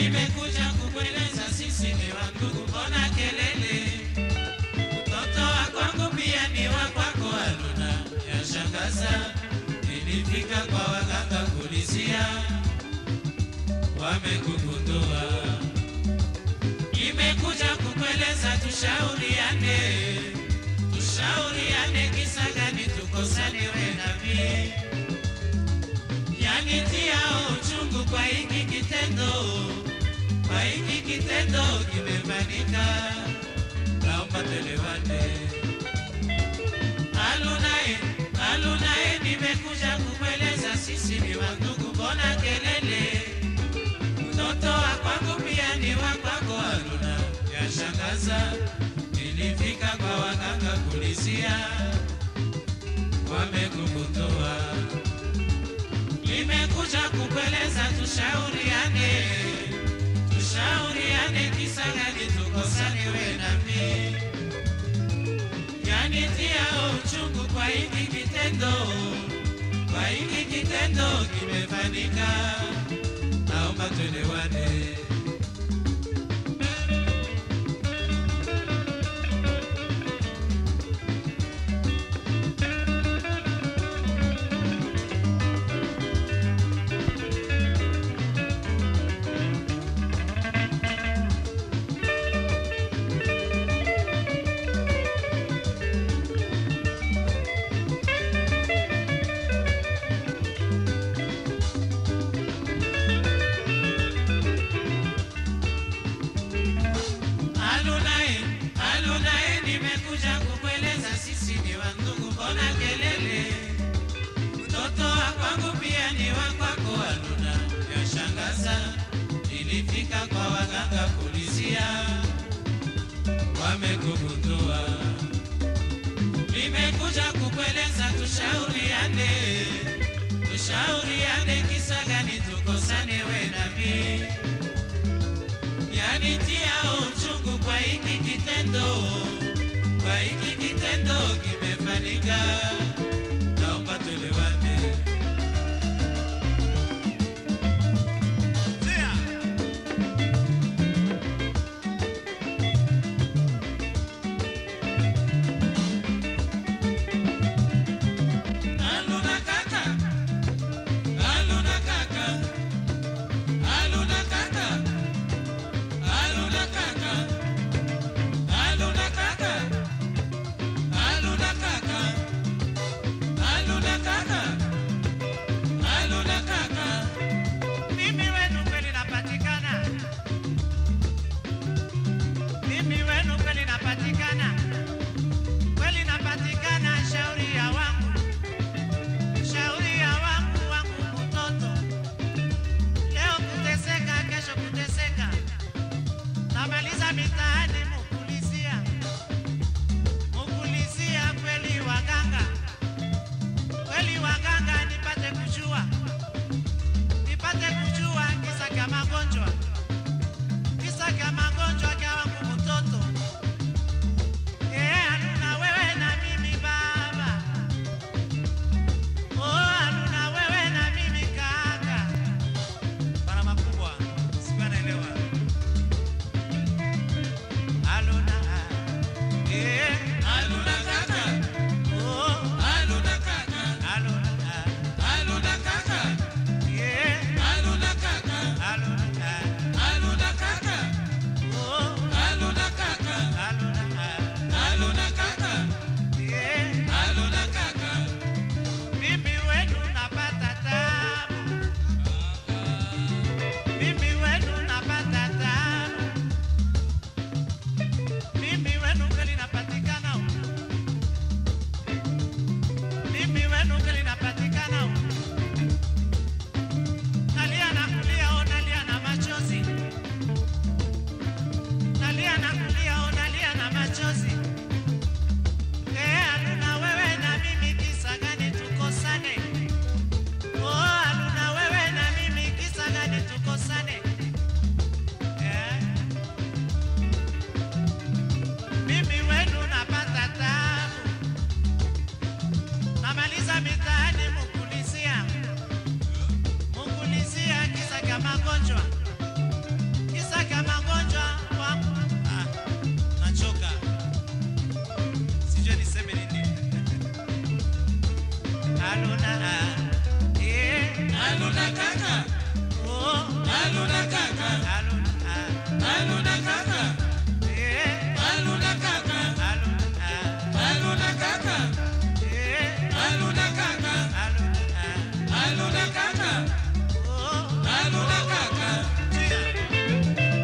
nimekuja kukueleza sisi ni wandugu, mbona kelele? Mtoto wa kwangu pia ni wa kwako, Haruna. Yashangaza, nilifika kwa waganga kulizia, wamekugundua. Nimekuja kukueleza tushauriane, tushauriane, kisa gani tukosane we na mimi? Yanitia uchungu kwa hiki kitendo, kwa hiki kitendo kimefanyika, naomba tuelewane. Alunae, alunae, nimekuja kukueleza sisi ni wandugu, mbona kelele? Mtoto wa kwangu pia ni wa kwako, Haruna. Yashangaza, nilifika kwa waganga kulizia, wamekukutoa. Nimekuja kukueleza tushauriane, tushauriane, kisa gani tukosane we na mimi? Yanitia uchungu kwa hiki kitendo, kwa hiki kitendo kimefanyika, naomba tuelewane. Alunae, alunae, nimekuja kukueleza sisi ni wandugu, mbona kelele? Mtoto wa kwangu pia ni wa kwako, Aluna. Yashangaza, nilifika kwa waganga kulizia, wamekugundua. Nimekuja kukueleza tushauriane, tushauriane, kisa gani tukosane we na mimi? yanitia uchungu kwa hiki kitendo, kwa hiki kitendo kimefanyika, naomba tuelewane. Aluna kaka, aluna kaka, aluna kaka. Aluna kaka, aluna kaka, aluna kaka, aluna kaka, aluna kaka. Mimi wenu kweli napatikana, mimi wenu kweli napatikana, kweli napatikana. Shauri ya wangu, shauri ya wangu, wangu mtoto, leo kuteseka, kesho kuteseka namaliza mitaani mukulizia mukulizia kweli waganga kweli waganga nipate kujua nipate kujua kisa kya magonjwa kisa kya magonjwa kya wangu mtoto Eh, Haruna wewe na mimi baba Oh, Haruna wewe na mimi kaka Bana makubwa sikuwa naelewa Aluna, eh, aluna kaka, oh, aluna kaka, aluna, aluna kaka, eh, aluna kaka, aluna, aluna kaka, oh, aluna kaka, aluna, aluna kaka, eh, aluna kaka. Mimi wenu napata tabu, mimi wenu napata tabu. Mimi wenu kweli napatikana huku. Mimi wenu kweli napatikana huku. Nalia na kulia, oh, nalia na machozi. Nalia na kulia, oh, nalia na machozi. Eh, Haruna wewe na mimi kisa gani tukosane? Oh, Haruna wewe na mimi kisa gani tukosane? Eh? Mimi wenu napata tabu, namaliza mitaani mukulizia, mukulizia kisa kya magonjwa, Aluna kaka, Oh, aluna kaka, Aluna, ah, aluna kaka, eh, aluna kaka, Aluna, ah, aluna kaka, eh, aluna kaka, Aluna, ah, aluna kaka, oh, aluna kaka. Chia.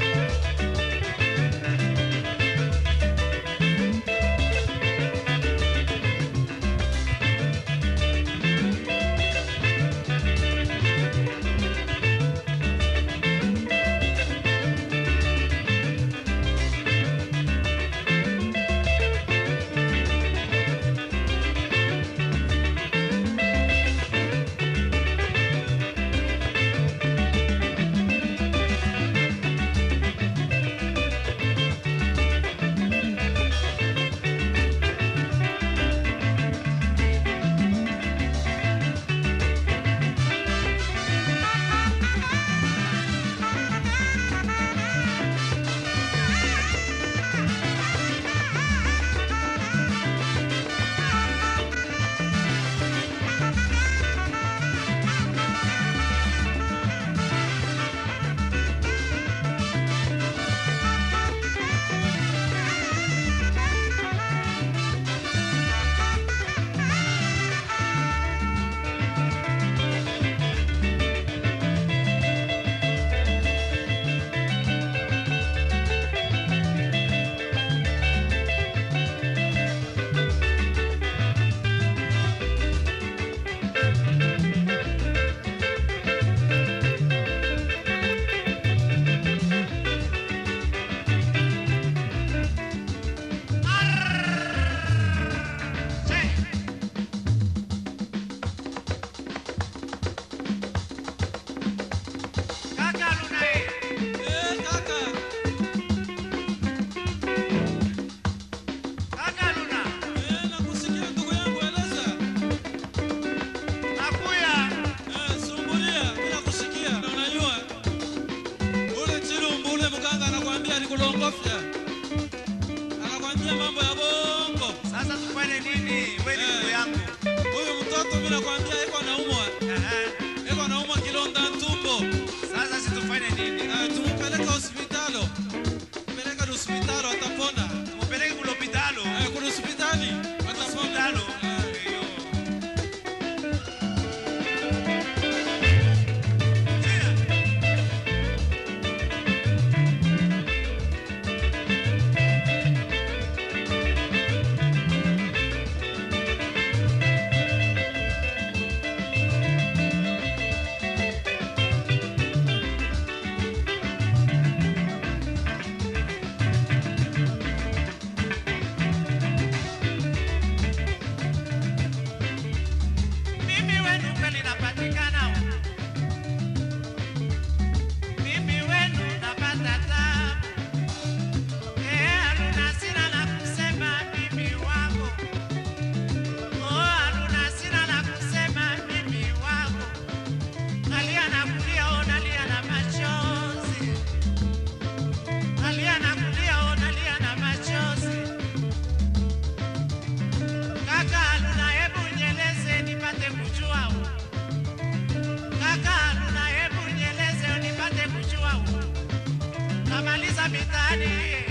Kaka Luna, eh. Eh, kaka, Kaka Luna, eh, nakusikia ndugu yangu, eleza. nakuya. Eh, sumbulia, bila kusikia. Na unajua ule chilumbu ule mganga anakuambia alikulongofya, anakuambia mambo ya bongo. Sasa tufanye nini? Wewe ni Eh. ndugu yangu. Huyu mtoto mimi nakwambia iko naumwa, Aha. iko naumwa kilonda tumbo. Sasa si tufanye nini? Eh, tumpeleke hospitalo, peleka hospitalo atapona. Tupeleke kule hospitalo. Eh, kuna hospitali atapona. Hospitalo. Eh. Eyo. Chia. Mimi wenu kweli napatikana. Mimi wenu napata tabu. Eh, Haruna sina la kusema mimi wako. Oh, Haruna sina la kusema mimi wako. Nalia na kulia, oh, nalia na machozi. Nalia na kulia, oh, nalia na machozi. Kaka Haruna, hebu nieleze nipate kujua. Kaka Haruna, hebu nieleze nipate kujua. Namaliza mitihani